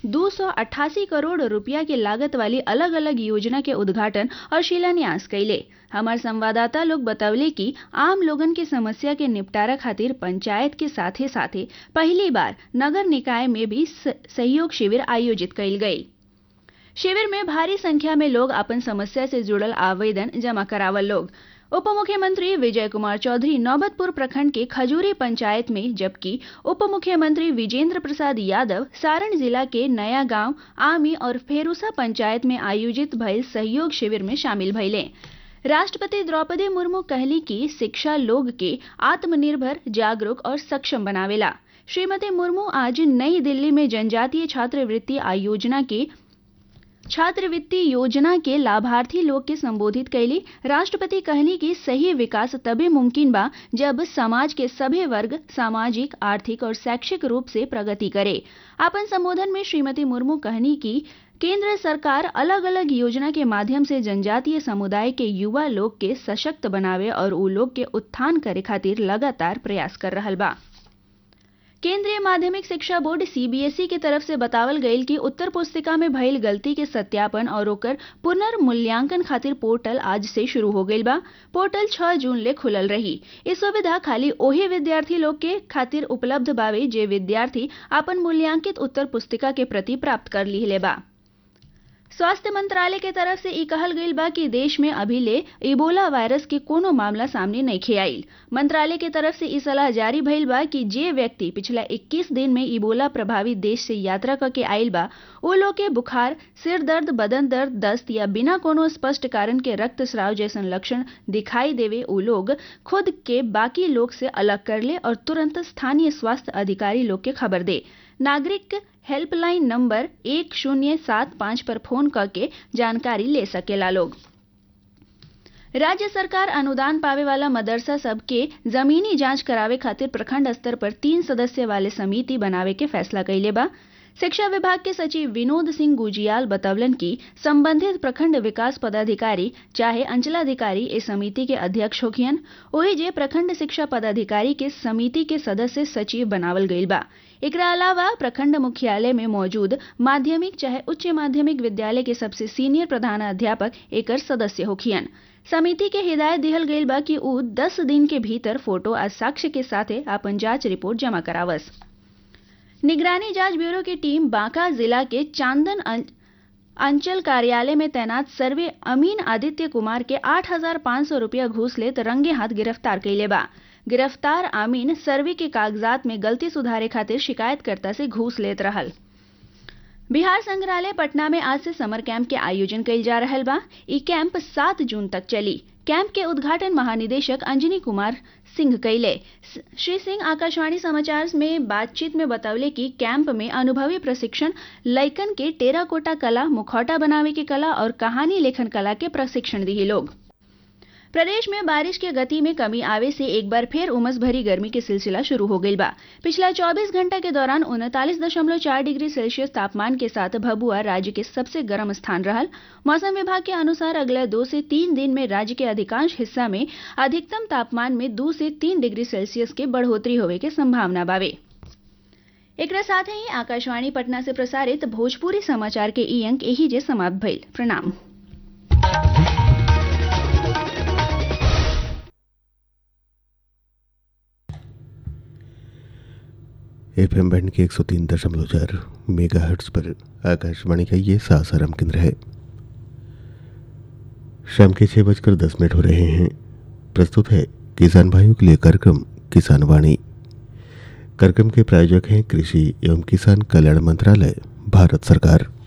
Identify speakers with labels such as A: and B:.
A: दो करोड़ रुपया के लागत वाली अलग अलग योजना के उद्घाटन और शिलान्यास कैले हमार संवाददाता लोग बतवले कि आम लोगन के समस्या के निपटारा खातिर पंचायत के साथे साथे पहली बार नगर निकाय में भी सहयोग शिविर आयोजित कैल गई शिविर में भारी संख्या में लोग अपन समस्या से जुड़ल आवेदन जमा करावल लोग उप मुख्यमंत्री विजय कुमार चौधरी नौबतपुर प्रखंड के खजूरी पंचायत में जबकि उप मुख्यमंत्री विजेंद्र प्रसाद यादव सारण जिला के नया गांव आमी और फेरूसा पंचायत में आयोजित भइल सहयोग शिविर में शामिल भइले राष्ट्रपति द्रौपदी मुर्मू कहली कि शिक्षा लोग के आत्मनिर्भर जागरूक और सक्षम बनावेला श्रीमती मुर्मू आज नई दिल्ली में जनजातीय छात्रवृत्ति आयोजना के छात्रवृत्ति योजना के लाभार्थी लोग के संबोधित कैली राष्ट्रपति कहली कि सही विकास तभी मुमकिन बा जब समाज के सभी वर्ग सामाजिक आर्थिक और शैक्षिक रूप से प्रगति करे अपन संबोधन में श्रीमती मुर्मू कहनी कि केंद्र सरकार अलग अलग योजना के माध्यम से जनजातीय समुदाय के युवा लोग के सशक्त बनावे और उ लोग के उत्थान करे खातिर लगातार प्रयास कर रहल बा केंद्रीय माध्यमिक शिक्षा बोर्ड सीबीएसई के तरफ से बतावल गईल कि उत्तर पुस्तिका में भइल गलती के सत्यापन और ओकर पुनर्मूल्यांकन खातिर पोर्टल आज से शुरू हो गईल बा पोर्टल 6 जून ले खुलल रही इस सुविधा खाली ओही विद्यार्थी लोग के खातिर उपलब्ध बावे जे विद्यार्थी अपन मूल्यांकित उत्तर पुस्तिका के प्रति प्राप्त कर लिहले बा स्वास्थ्य मंत्रालय के तरफ से ई कहल गईल बा कि देश में अभी ले इबोला वायरस के कोनो मामला सामने नहीं आईल मंत्रालय के तरफ से ई सलाह जारी भइल बा कि जे व्यक्ति पिछला 21 दिन में इबोला प्रभावित देश से यात्रा करके आईल बा वो लोग के बुखार सिर दर्द बदन दर्द दस्त या बिना कोनो स्पष्ट कारण के रक्तस्राव जैसन लक्षण दिखाई देवे वो लोग खुद के बाकी लोग से अलग कर ले और तुरंत स्थानीय स्वास्थ्य अधिकारी लोग के खबर दे नागरिक हेल्पलाइन नंबर एक शून्य सात पाँच पर फोन करके जानकारी ले सकेला लोग राज्य सरकार अनुदान पावे वाला मदरसा सबके जमीनी जांच करावे खातिर प्रखंड स्तर पर तीन सदस्य वाले समिति बनावे के फैसला कैले बा शिक्षा विभाग के सचिव विनोद सिंह गुजियाल बतवलन कि संबंधित प्रखंड विकास पदाधिकारी चाहे अंचलाधिकारी इस समिति के अध्यक्ष होखियन वही जे प्रखंड शिक्षा पदाधिकारी के समिति के सदस्य सचिव बनावल गईल बा एकरा अलावा प्रखंड मुख्यालय में मौजूद माध्यमिक चाहे उच्च माध्यमिक विद्यालय के सबसे सीनियर प्रधानाध्यापक एकर सदस्य होखियन समिति के हिदायत दिहल गईल बा कि उ 10 दिन के भीतर फोटो आ साक्ष्य के साथे अपन जांच रिपोर्ट जमा करावस निगरानी जांच ब्यूरो की टीम बांका जिला के चांदन अंचल कार्यालय में तैनात सर्वे अमीन आदित्य कुमार के 8,500 रुपया घूस लेत रंगे हाथ गिरफ्तार कैले बा गिरफ्तार आमीन सर्वे के कागजात में गलती सुधारे खातिर शिकायतकर्ता से घूस लेत रहल बिहार संग्रहालय पटना में आज से समर कैंप के आयोजन कइल जा रहल बा ई कैंप सात जून तक चली कैंप के उद्घाटन महानिदेशक अंजनी कुमार सिंह कैले श्री सिंह आकाशवाणी समाचार में बातचीत में बतौले कि कैंप में अनुभवी प्रशिक्षण लैकन के टेराकोटा कला मुखौटा बनावे के कला और कहानी लेखन कला के प्रशिक्षण दिए लोग प्रदेश में बारिश के गति में कमी आवे से एक बार फिर उमस भरी गर्मी के सिलसिला शुरू हो गई बा पिछला 24 घंटा के दौरान उनतालीस दशमलव चार डिग्री सेल्सियस तापमान के साथ भभुआ राज्य के सबसे गर्म स्थान रहल मौसम विभाग के अनुसार अगले दो से तीन दिन में राज्य के अधिकांश हिस्सा में अधिकतम तापमान में दो से तीन डिग्री सेल्सियस के बढ़ोतरी होवे के संभावना बावे एक साथ ही आकाशवाणी पटना से प्रसारित भोजपुरी समाचार के ई अंक यही जे समाप्त भइल प्रणाम
B: एफ एम बैंड के एक सौ तीन दशमलव चार मेगा हर्ट्स पर आकाशवाणी का ये सासाराम केंद्र है शाम के छः बजकर दस मिनट हो रहे हैं प्रस्तुत है किसान भाइयों के लिए कार्यक्रम किसान वाणी कार्यक्रम के प्रायोजक हैं कृषि एवं किसान कल्याण मंत्रालय भारत सरकार